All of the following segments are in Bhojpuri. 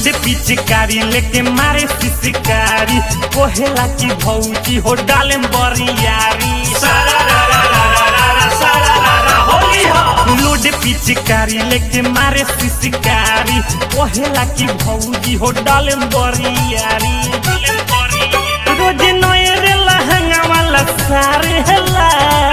लोड पिचकारी लेके मारे सिसकारी कोहेला की भौजी हो डाले बरियारी लोड पिचकारी लेके मारे सिसकारी कोहेला की भौजी हो डाले बरियारी रोज नए रे लहंगा वाला सारे हला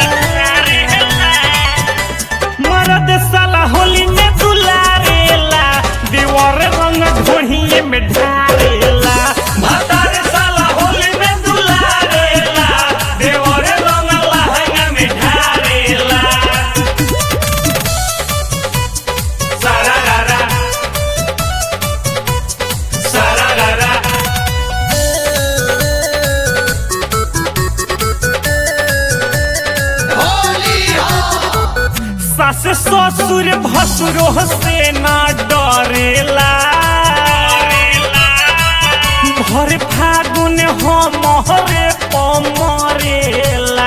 मरद साला होली में दुलारेला दीवार रंग घोड़िए में ढारेला भतार साला होली में दुलारेला दीवार रंग लहंगा में ढारेला सारा रारा सारा रारा सास ससुर भसुरो से ना डरेला भर फागुन हमरे पमरेला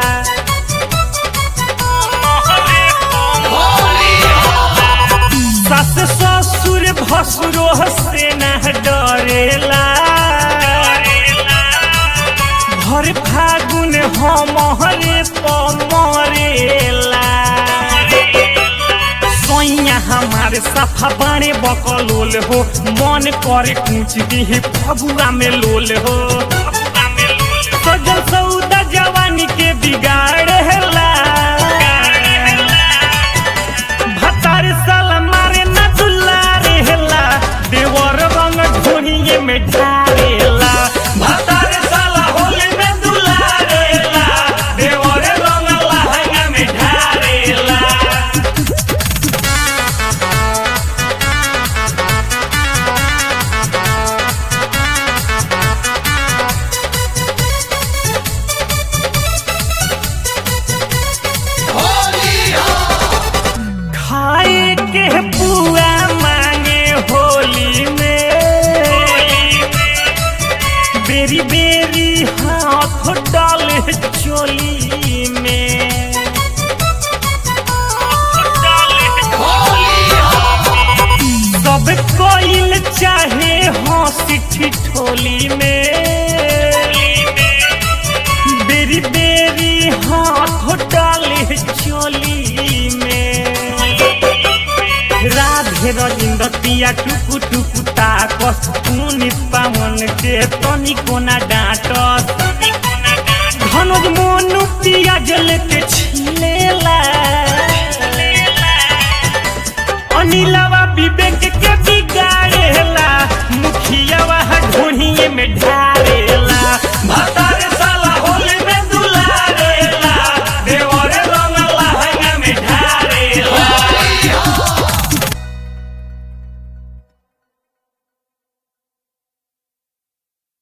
सास ससुर भसुरो से ना डरेला भर फागुन हमरे पमरेला सैया हमारे सफा बाणे बकलोल हो मन करे कुछ दिहे फगुआ में लोल हो सजल सौदा जवानी के बिगाड़ हेला भतार साल मारे न दुलारे हेला देवर रंग घोड़िए में ढारेला भतार साल होली में दुलारेला देवर रंग लहंगा में ढारेला खाए के पुआ मांगे होली में बेरी बेरी हाथ डाले चोली में सब कोइल चाहे हंसी ठिठोली में बेरी बेरी हाथ डाले चोली में राधे रजिंद्र पिया टुकु टुकु ताकस मुनि पावन के तनी कोना डांटस धनुज मोनु पिया जल के छिलेला अनिलवा विवेक के बिगाड़ेला मुखिया वह ढोढ़िए में ढाल